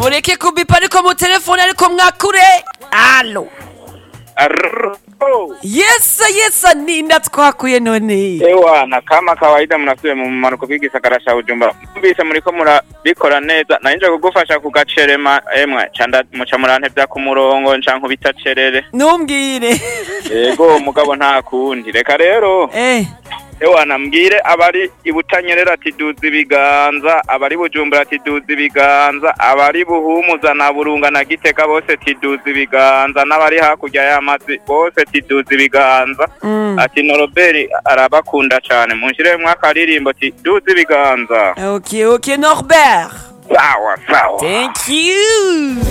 mureke kubipa ariko mu telefone ariko mwakure alo Arro. yesa yesa ninda twakuye none Ewana kama kawaida mnasubiye mu manuko bw'igisagara ca Bujumbura mbise muriko murabikora neza nanje kugufasha kugacerema emwe canda muca murantevya ku murongo nca nkubita cerere ntumbwire yego mugabo nta kundi reka rero eh ewana mbwire abari ibutanyerera ati duza ibiganza abari bujumbura ati duza ibiganza abari buhumuza na burunga na gitega bose ati duza ibiganza n'abari hakurya y'amazi bose ati duza ibiganza mm. ati noroberi arabakunda cyane munshiremwo akaririmbo ati duza ibiganza ok ok norbert sawa sawa thank you